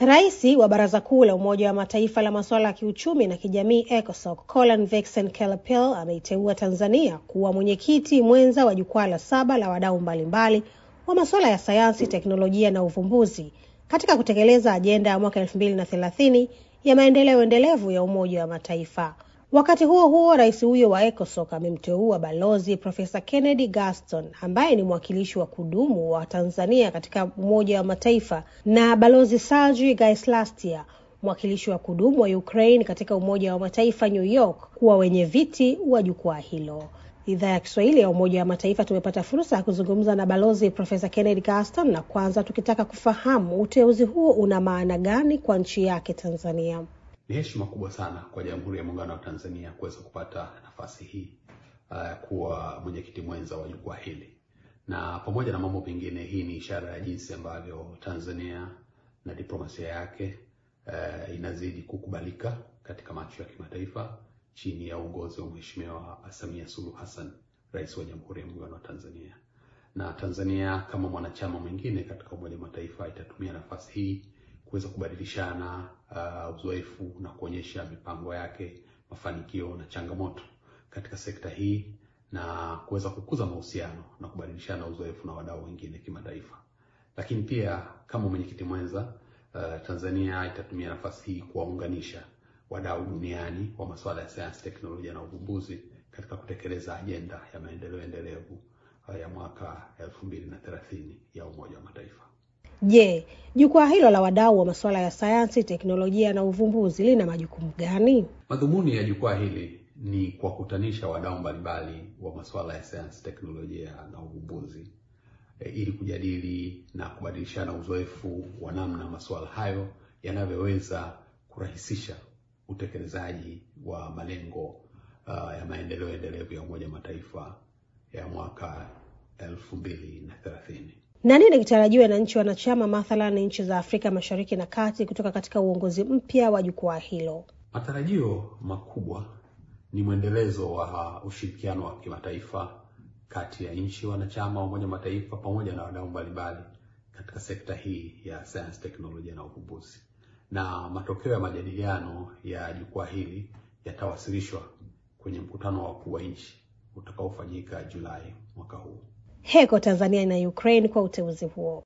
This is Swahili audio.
Rais wa Baraza Kuu la Umoja wa Mataifa la masuala ya kiuchumi na kijamii ECOSOC Colin Vexen Kelapel ameiteua Tanzania kuwa mwenyekiti mwenza wa jukwaa la saba la wadau mbalimbali wa masuala ya sayansi, teknolojia na uvumbuzi katika kutekeleza ajenda ya mwaka elfu mbili na thelathini ya maendeleo endelevu ya Umoja wa Mataifa. Wakati huo huo, rais huyo wa ECOSOC amemteua Balozi Profesa Kennedy Gaston ambaye ni mwakilishi wa kudumu wa Tanzania katika Umoja wa Mataifa na Balozi Sergey Gaislastia mwakilishi wa kudumu wa Ukraine katika Umoja wa Mataifa New York kuwa wenye viti wa jukwaa hilo. Idhaa ya Kiswahili ya Umoja wa Mataifa tumepata fursa ya kuzungumza na Balozi Profesa Kennedy Gaston, na kwanza tukitaka kufahamu uteuzi huo una maana gani kwa nchi yake Tanzania. Ni heshima kubwa sana kwa Jamhuri ya Muungano wa Tanzania kuweza kupata nafasi hii uh, kuwa mwenyekiti mwenza wa jukwaa hili, na pamoja na mambo mengine, hii ni ishara ya jinsi ambavyo Tanzania na diplomasia yake uh, inazidi kukubalika katika macho ya kimataifa chini ya uongozi wa Mheshimiwa Samia Suluhu Hassan, Rais wa Jamhuri ya Muungano wa Tanzania. Na Tanzania kama mwanachama mwingine katika Umoja wa Mataifa itatumia nafasi hii kuweza kubadilishana uh, uzoefu na kuonyesha mipango yake, mafanikio na changamoto katika sekta hii na kuweza kukuza mahusiano na kubadilishana uzoefu na wadau wengine kimataifa. Lakini pia kama mwenyekiti mwenza uh, Tanzania itatumia nafasi hii kuwaunganisha wadau duniani wa masuala ya sayansi, teknolojia na uvumbuzi katika kutekeleza ajenda ya maendeleo endelevu uh, ya mwaka elfu mbili na thelathini ya Umoja wa Mataifa. Je, jukwaa hilo la wadau wa masuala ya sayansi, teknolojia na uvumbuzi lina majukumu gani? Madhumuni ya jukwaa hili ni kuwakutanisha wadau mbalimbali wa masuala ya sayansi, teknolojia na uvumbuzi e, ili kujadili na kubadilishana uzoefu wa namna masuala hayo yanavyoweza kurahisisha utekelezaji wa malengo uh, ya maendeleo endelevu ya Umoja wa Mataifa ya mwaka elfu mbili na thelathini. Na nini kitarajiwe na nchi wanachama, mathalan nchi za Afrika Mashariki na Kati, kutoka katika uongozi mpya wa jukwaa hilo? Matarajio makubwa ni mwendelezo wa ushirikiano wa kimataifa kati ya nchi wanachama wa Umoja wa Mataifa pamoja na wadau mbalimbali katika sekta hii ya sayansi, teknolojia na uvumbuzi, na matokeo ya majadiliano ya jukwaa hili yatawasilishwa kwenye mkutano wa wakuu wa nchi utakaofanyika Julai mwaka huu. Heko Tanzania na Ukraine kwa uteuzi huo.